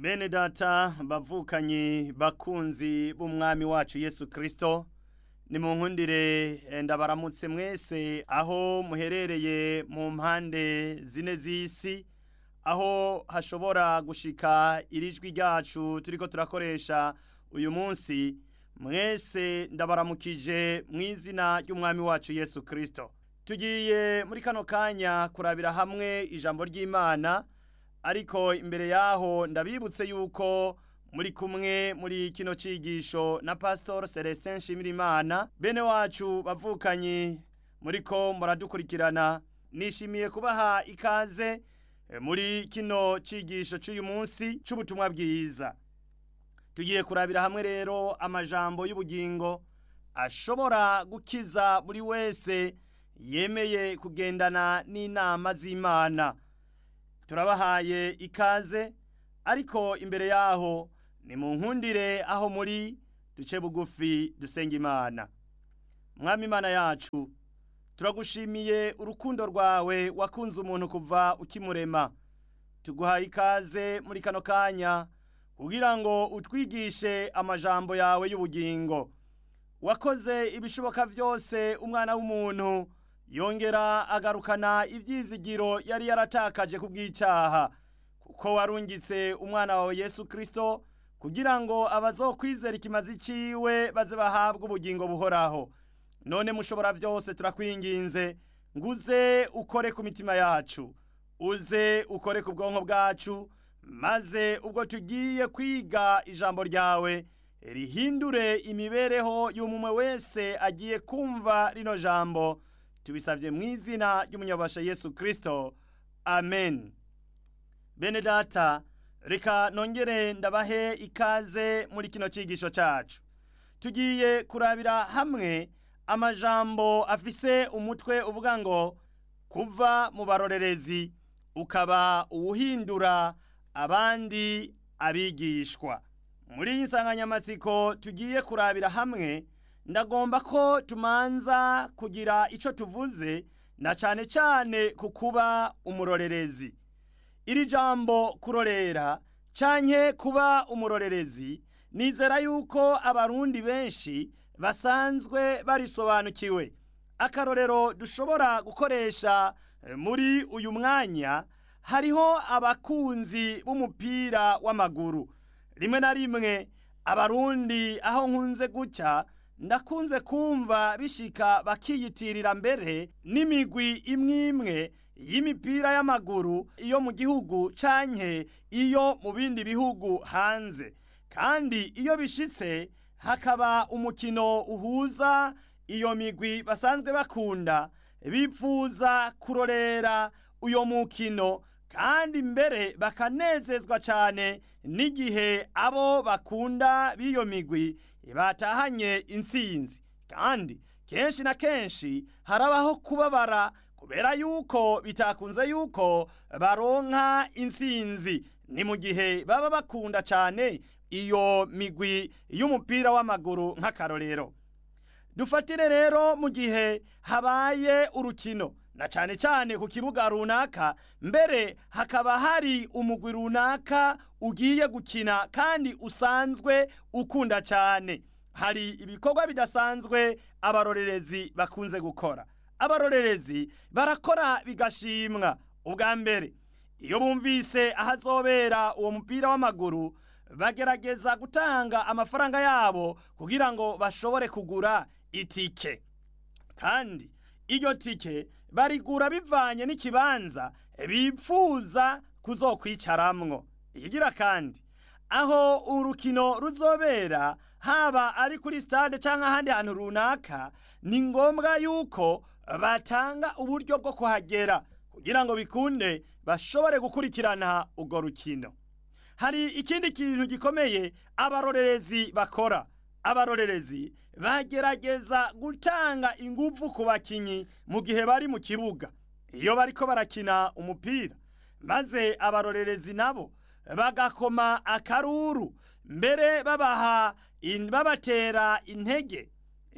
bene data bavukanye bakunzi b'umwami wacu yesu kirisito ni mu nkundire ndabaramutse mwese aho muherereye mu mpande zine z'isi aho hashobora gushika irijwi ryacu turiko turakoresha uyu munsi mwese ndabaramukije mu izina ry'umwami wacu yesu kirisito tugiye muri kano kanya kurabira hamwe ijambo ry'imana ariko imbere yaho ndabibutse yuko muri kumwe muri kino cigisho na pastor Celestin Nshimirimana bene wacu bavukanye muriko muradukurikirana nishimiye kubaha ikaze muri kino cigisho c'uyu munsi c'ubutumwa bwiza tugiye kurabira hamwe rero amajambo y'ubugingo ashobora gukiza buri wese yemeye kugendana n'inama z'Imana turabahaye ikaze ariko imbere yaho ni mu nkundire aho muri duce bugufi dusenga imana mwami imana yacu turagushimiye urukundo rwawe wakunze umuntu kuva ukimurema tuguhaye ikaze muri kano kanya kugira ngo utwigishe amajambo yawe y'ubugingo wakoze ibishoboka byose umwana w'umuntu yongera agarukana ibyizigiro yari yaratakaje ku bw'icyaha kuko warungitse umwana wawe yesu kirisito kugira ngo abazokwizera ikimazi ciwe baze bahabwe ubugingo buhoraho none mushobora byose turakwinginze ngo uze ukore ku mitima yacu uze ukore ku bwonko bwacu maze ubwo tugiye kwiga ijambo ryawe rihindure imibereho y'umumwe wese agiye kumva rino jambo tubisabye mu izina ry'umunyabasha yesu kirisito amen bene data reka nongere ndabahe ikaze muri kino cyigisho cyacu tugiye kurabira hamwe amajambo afise umutwe uvuga ngo kuva mu barorerezi ukaba uwuhindura abandi abigishwa muri iyi nsanganyamatsiko tugiye kurabira hamwe ndagomba ko tumanza kugira icyo tuvuze na cyane cyane ku kuba umurorerezi iri jambo kurorera canke kuba umurorerezi nizera yuko abarundi benshi basanzwe barisobanukiwe akarorero dushobora gukoresha muri uyu mwanya hariho abakunzi b'umupira w'amaguru rimwe na rimwe abarundi aho nkunze guca ndakunze kumva bishika bakiyitirira mbere n'imigwi imwe imwe y'imipira y'amaguru iyo mu gihugu canke iyo mu bindi bihugu hanze kandi iyo bishitse hakaba umukino uhuza iyo migwi basanzwe bakunda bipfuza kurorera uyo mukino kandi mbere bakanezezwa cyane n'igihe abo bakunda b'iyo migwi batahanye intsinzi kandi kenshi na kenshi harabaho kubabara kubera yuko bitakunze yuko baronka intsinzi ni mu gihe baba bakunda cyane iyo migwi y'umupira w'amaguru nk'akarorero dufatire rero mu gihe habaye urukino na cyane cyane ku kibuga runaka mbere hakaba hari umugwi runaka ugiye gukina kandi usanzwe ukunda cyane hari ibikorwa bidasanzwe abarorerezi bakunze gukora abarorerezi barakora bigashimwa ubwa mbere iyo bumvise ahazobera uwo mupira w'amaguru bagerageza gutanga amafaranga yabo kugira ngo bashobore kugura itike kandi iyo tike barigura bivanye n'ikibanza bipfuza kuzokwicaramwo ikigira kandi aho urukino ruzobera haba ari kuri stade cyangwa ahandi hantu runaka ni ngombwa yuko batanga uburyo bwo kuhagera kugira ngo bikunde bashobore gukurikirana urwo rukino hari ikindi kintu gikomeye abarorerezi bakora abarorerezi bagerageza gutanga ingufu ku bakinyi mu gihe bari mu kibuga iyo bariko barakina umupira maze abarorerezi nabo bagakoma akaruru mbere babaha babatera intege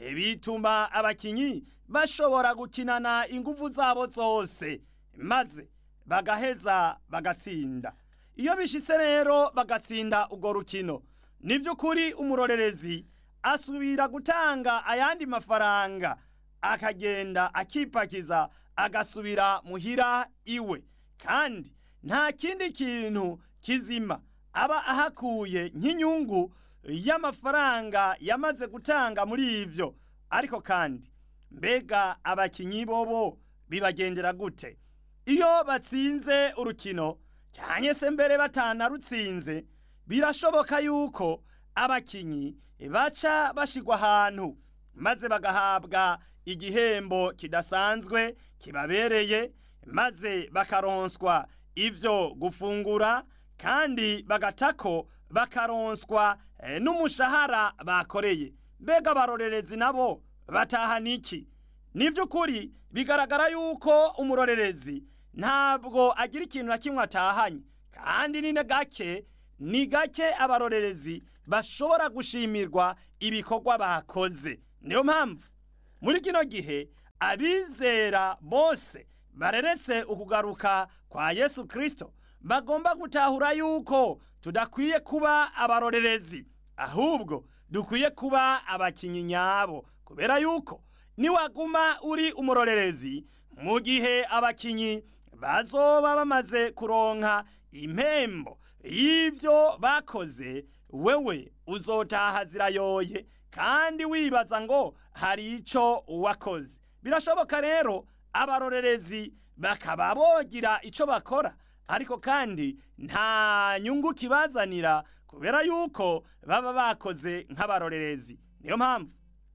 bituma abakinyi bashobora gukinana ingufu zabo zose maze bagaheza bagatsinda iyo bishitse rero bagatsinda urwo rukino ni by'ukuri umurorerezi asubira gutanga ayandi mafaranga akagenda akipakiza agasubira muhira iwe kandi nta kindi kintu kizima aba ahakuye nk'inyungu y'amafaranga yamaze gutanga muri ivyo ariko kandi mbega abakinyi bobo bibagendera gute iyo batsinze urukino cyane se mbere batanarutsinze birashoboka yuko abakinyi baca bashigwa ahantu maze bagahabwa igihembo kidasanzwe kibabereye maze bakaronswa ivyo gufungura kandi bagatako bakaronswa eh, n'umushahara bakoreye mbega abarorerezi nabo batahana iki ni by'ukuri bigaragara yuko umurorerezi ntabwo agira ikintu na kimwe atahanye kandi ni gake ni gake abarorerezi bashobora gushimirwa ibikorwa bakoze niyo mpamvu muri kino gihe abizera bose bareretse ukugaruka kwa yesu kirisito bagomba gutahura yuko tudakwiye kuba abarorerezi ahubwo dukwiye kuba abakinnyi nyabo kubera yuko niwaguma uri umurorerezi mu gihe abakinnyi bazoba bamaze kuronka impembo y'ibyo bakoze wewe uzotaha zirayoye kandi wibaza ngo hari icyo wakoze birashoboka rero abarorerezi bakaba bogira icyo bakora ariko kandi nta nyungu kibazanira kubera yuko baba bakoze nk'abarorerezi niyo mpamvu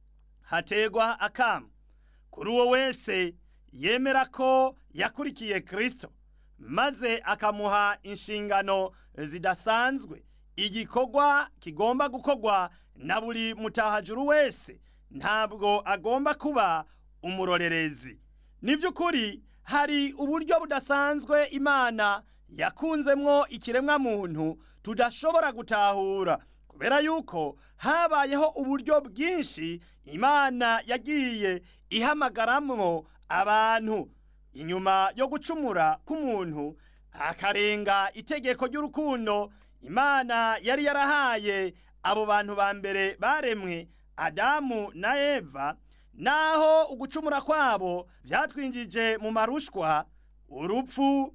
hategwa akamu kuri uwo wese yemera ko yakurikiye kirisito maze akamuha inshingano zidasanzwe igikorwa kigomba gukorwa na buri mutahajuru wese ntabwo agomba kuba umurorerezi ni by'ukuri hari uburyo budasanzwe imana yakunzemwo ikiremwa muntu tudashobora gutahura kubera yuko habayeho uburyo bwinshi imana yagiye ihamagaramwo abantu inyuma yo gucumura k'umuntu akarenga itegeko ry'urukundo imana yari yarahaye abo bantu ba mbere baremwe adamu na eva naho ugucumura kwabo byatwinjije mu marushwa urupfu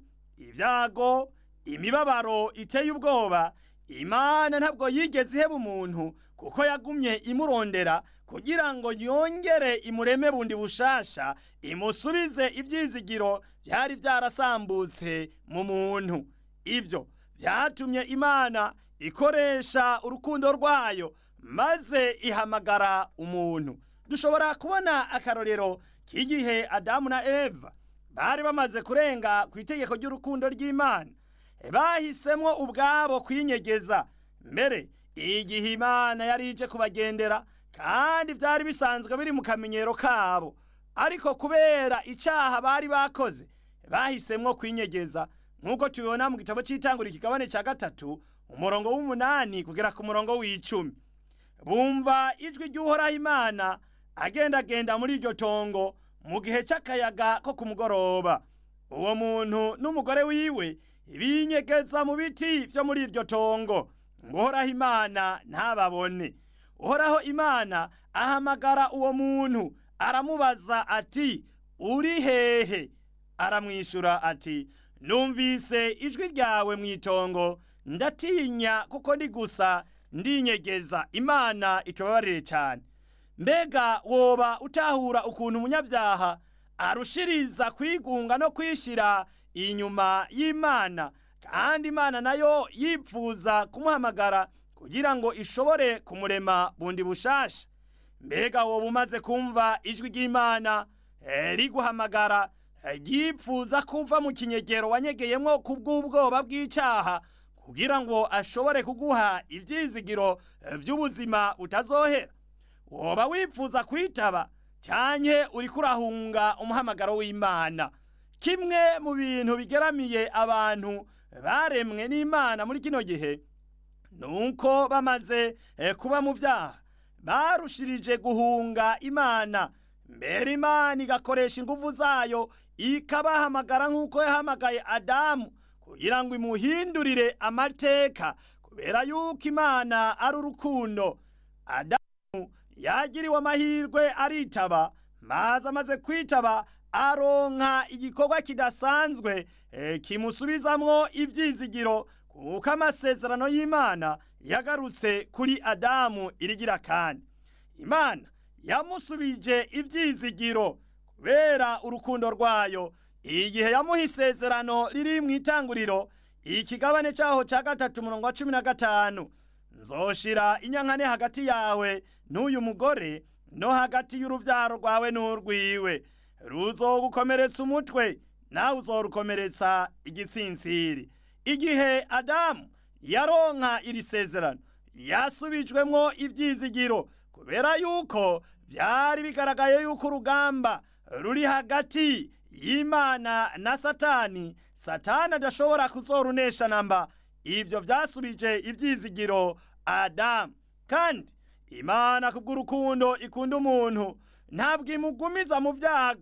ibyago imibabaro iteye ubwoba imana ntabwo yigeze iheba umuntu kuko yagumye imurondera kugira ngo yongere imureme bundi bushasha imusubize ibyizigiro byari byarasambutse mu muntu ibyo byatumye imana ikoresha urukundo rwayo maze ihamagara umuntu dushobora kubona akarorero k'igihe adamu na eva bari bamaze kurenga ku itegeko ry'urukundo ry'imana bahisemo ubwabo kwinyegeza mbere igihe imana yari ije kubagendera kandi byari bisanzwe biri mu kamenyero kabo ariko kubera icyaha bari bakoze bahisemo kwinyegeza nk'uko tubibona mu gitabo cy'itangura ikigabane cya gatatu umurongo w'umunani kugera ku murongo w'icumi bumva ijwi ry'uhoraho imana agendagenda muri iryo tongo mu gihe cy'akayaga ko ku mugoroba uwo muntu n'umugore wiwe binyegeza mu biti byo muri iryo tongo ngo uhoraho imana ntababone uhoraho imana ahamagara uwo muntu aramubaza ati uri hehe aramwishyura ati numvise ijwi ryawe mu itongo ndatinya kuko ndi gusa ndinyegeza imana itubabarire cyane mbega woba utahura ukuntu umunyabyaha arushiriza kwigunga no kwishyira inyuma y'imana kandi imana nayo yipfuza kumuhamagara kugira ngo ishobore kumurema bundi bushasha mbega woba umaze kumva ijwi ry'imana riguhamagara ryipfuza kuva mu kinyegero wanyegeyemo ku bw'ubwoba bw'icyaha kugira ngo ashobore kuguha ibyizigiro by'ubuzima utazohera woba wifuza kwitaba cyane uri kurahunga umuhamagaro w'imana kimwe mu bintu bigeramiye abantu baremwe n'imana muri kino gihe ni uko bamaze kuba mu byaha barushirije guhunga imana mbere imana igakoresha ingufu zayo ikabahamagara nk'uko yahamagaye adamu kugira ngo imuhindurire amateka kubera yuko imana ari urukundo adamu yagiriwe amahirwe aritaba maze amaze kwitaba aronka igikorwa kidasanzwe e, kimusubizamwo ivyizigiro kuko amasezerano y'imana yagarutse kuri adamu irigira kandi imana yamusubije ivyizigiro kubera urukundo rwayo igihe yamuha isezerano riri mu itanguriro ikigabane cyaho cya gatatu umurongo wa cumi na gatanu nzoshira inyankane hagati yawe n'uyu mugore no hagati y'uruvyaro rwawe n'urwiwe ruzogukomeretsa umutwe nawe uzorukomeretsa igitsinsiri igihe adamu yaronka iri sezerano yasubijwemwo ivyizigiro kubera yuko vyari bigaragaye yuko urugamba ruri hagati y'imana na satani satani adashobora kuzorunesha namba ivyo vyasubije ivyizigiro adamu kandi imana kubw'urukundo ikunda umuntu ntabwo imugumiza mu vyago